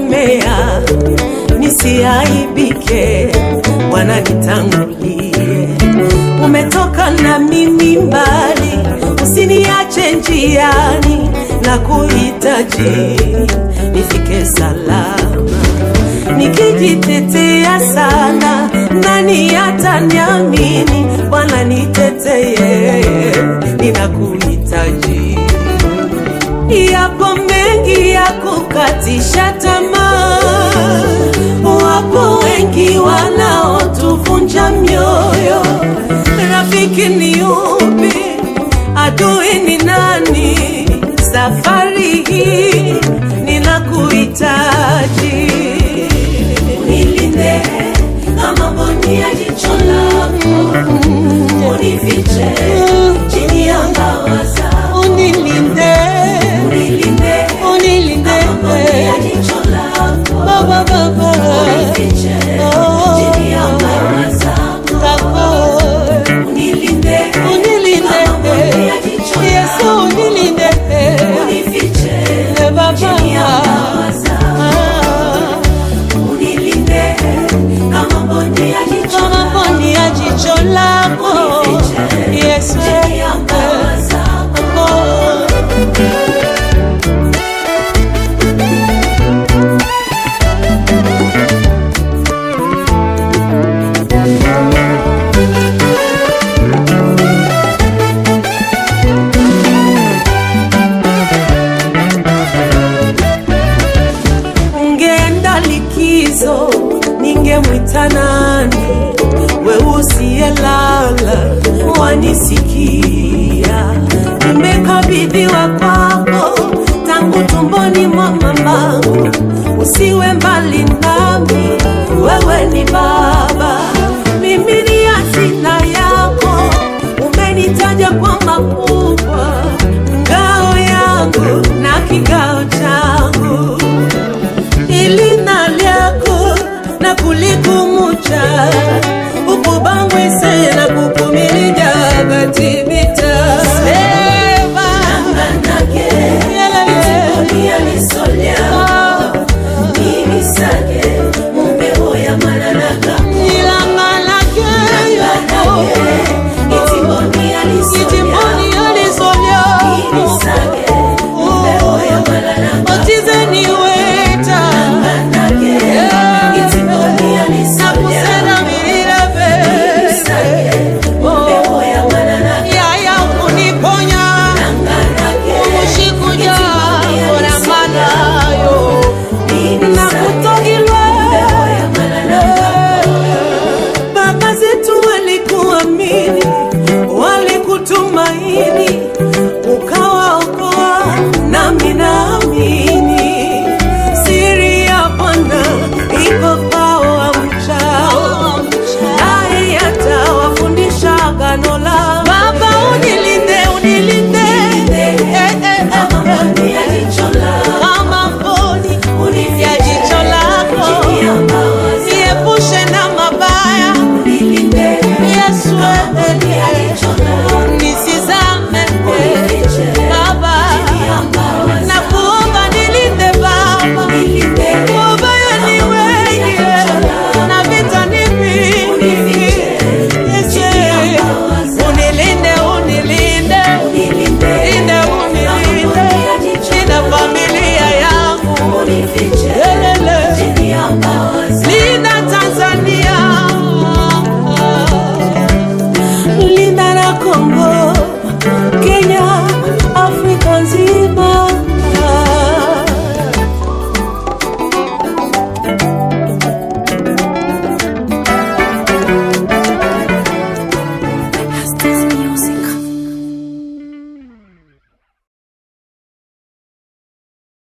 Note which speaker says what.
Speaker 1: umenikemea nisiaibike, Bwana nitangulie. Umetoka na mimi mbali, usiniache njiani, na kuhitaji nifike salama. Nikijitetea sana, nani ataniamini? Bwana niteteye, ninakuhitaji. Yapo mengi ya kukatisha tamaa, wapo wengi wanaotuvunja mioyo. Rafiki ni yupi? Adui ni nani? Safari hii ninakuhitaji, unilinde kama mboni ya jicho lako, unifiche chini ya mbawa zako,
Speaker 2: unilinde
Speaker 1: unilinde
Speaker 2: unilinde
Speaker 1: kama mboni ya jicho lako,
Speaker 2: baba baba
Speaker 1: unifiche
Speaker 2: Oh.
Speaker 1: chini ya mbawa zako,
Speaker 2: zako
Speaker 1: unilinde
Speaker 2: unilinde
Speaker 1: kama mboni ya jicho
Speaker 2: Yesu
Speaker 1: lako,
Speaker 2: unilinde
Speaker 1: unifiche
Speaker 2: Eh, baba
Speaker 1: chini ya mbawa zako.
Speaker 2: Ah,
Speaker 1: Unilinde kama mboni ya jicho
Speaker 2: kama mboni ya jicho lako Yesu
Speaker 1: chini ya mbawa zako.
Speaker 2: Oh.
Speaker 1: Ungeenda likizo, ningemwita nani? We usiyelala wanisikia, nimekabidhiwa kwako tangu tumboni mwa mamangu. Usiwe mbali nami, wewe ni Baba, mimi ni hazina yako, umenitaja kwa makuu